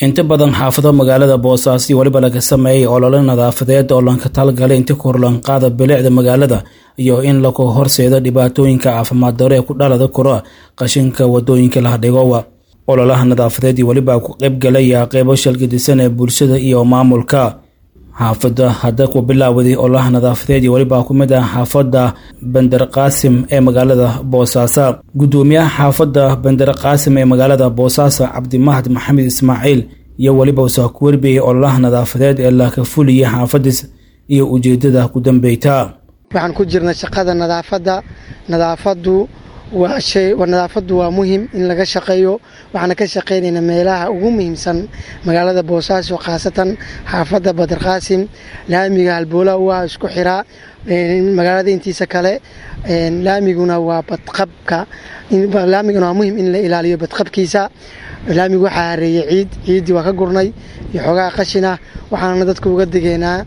inta badan xaafado magaalada boosaaso weliba laga sameeyay olole nadaafadeed oo lanka talgalay inta korlanqaada bilicda magaalada iyo in laku horseedo dhibaatooyinka caafimaad daro ee ku dhalada koro qashinka wadooyinka lahadhigowa ololaha nadaafadeed iyo weliba ku qaybgalaya qeybo shalgadisan ee bulshada iyo maamulka xaafada hadda ku bilaawaday ololaha nadaafadeed iyo weliba ku mid ah xaafada bender qaasim ee magaalada boosaaso gudoomiyaha xaafada bender qaasim ee magaalada boosaaso cabdimahad maxamed ismaaciil iyo weliba usaa ku warbiyey ololaha nadaafadeed ee laka fuliyay xaafadiis iyo ujeedada ku dambeyta waxaan ku jirna shaqada nadaafadda nadaafadu waa shay nadaafadu waa muhim in laga shaqeeyo waxaana ka shaqeynaynaa meelaha ugu muhiimsan magaalada boosaaso khaasatan xaafadda badar qaasim laamiga halboola waa isku xiraa magaalada intiisa kale laamiguna waa badqabka laamiguna waa muhim in la ilaaliyo badqabkiisa laamigu waxaa hareeyey ciid ciiddii waa ka gurnay iyo xoogaha qashina waxaana dadka uga digeynaa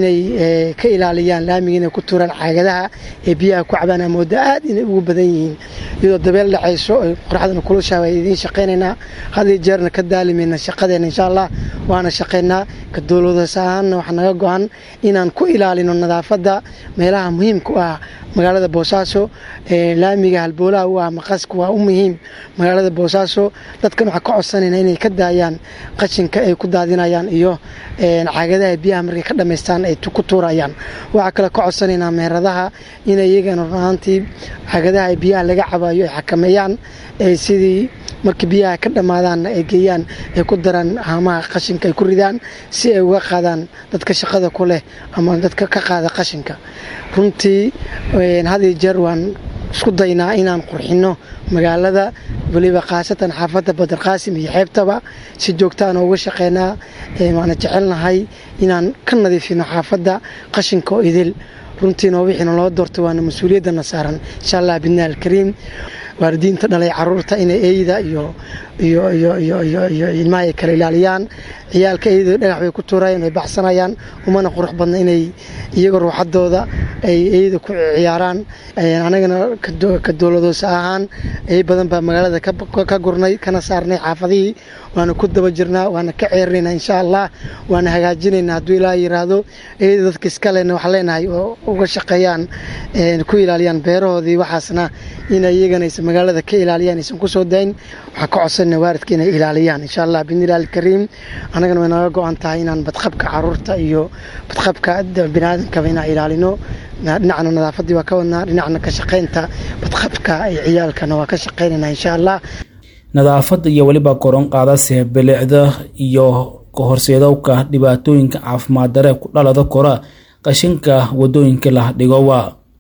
inay ka ilaaliyaan laamiga inay ku turaan caagadaha ee biyaha ku cabaan amooda aad inay ugu badan yihiin iyadoo dabeel dhacayso ay qoraxdana kulushaa waa idiin shaqaynaynaa had iyo jeerna ka daalimayna shaqadeena insha allah waana shaqaynaa ka dowladas ahaanna waxaa naga go-an inaan ku ilaalino nadaafadda meelaha muhiimka u ah magaalada boosaaso laamiga halboolaha u ah maqaska waa u muhiim magaalada boosaaso dadkan waxaa ka codsanayna inay ka daayaan qashinka ay ku daadinayaan iyo caagadaha biyaha markay ka dhamaystaan ay ku tuurayaan waxaa kale ka codsanaynaa meheradaha inay iyagana runaantii caagadaha biyaha laga cabayo ay xakameeyaan sidii markii biyaha ka dhammaadaanna ay geeyaan ay ku daraan haamaha qashinka ay ku ridaan si ay uga qaadaan dadka shaqada ku leh ama dadka ka qaada qashinka runtii had iyo jeer waan isku daynaa inaan qurxinno magaalada weliba khaasatan xaafadda badar qaasim iyo xeebtaba si joogtaana uga shaqeynaa waana jecelnahay inaan ka nadiifino xaafadda qashinka oo idil runtiina wixiina loo doortay waana mas-uuliyaddana saaran insha allah bidna alkariim waalidiinta dhalay caruurta inay eyda iyo iyo iyo iyo iyo iyo ilmaha ay kala ilaaliyaan ciyaalka eyda dhagax bay ku tuurayaan ay baxsanayaan umana qurux badna inay iyaga ruuxadooda ay eyda ku ciyaaraan anagana ka dowladoos ahaan ey badan baa magaalada ka gurnay kana saarnay xaafadihii waana ku daba jirnaa waana ka ceerinaynaa insha allah waana hagaajinaynaa hadduu ilaa yiraahdo eyda dadka iskalena waxaan leenahay oo uga shaqeeyaan ku ilaaliyaan beerahoodii waxaasna inay iyagana aysan magaalada ka ilaaliyaan aysan kusoo dayn waxaan ka codsana waaridka inay ilaaliyaan insha allah bidnillahi alkariim annagana way naga go-an tahay inaan badqabka caruurta iyo badqabka biniaadamkaba inaan ilaalino dhinacna nadaafadii waa ka wadnaa dhinacna ka shaqaynta badqabka iyo ciyaalkana waa ka shaqaynayna insha allah nadaafadda iyo weliba koron qaadase bilicda iyo kahorseedowka dhibaatooyinka caafimaad dare ku dhalada kora qashinka wadooyinka la dhigowa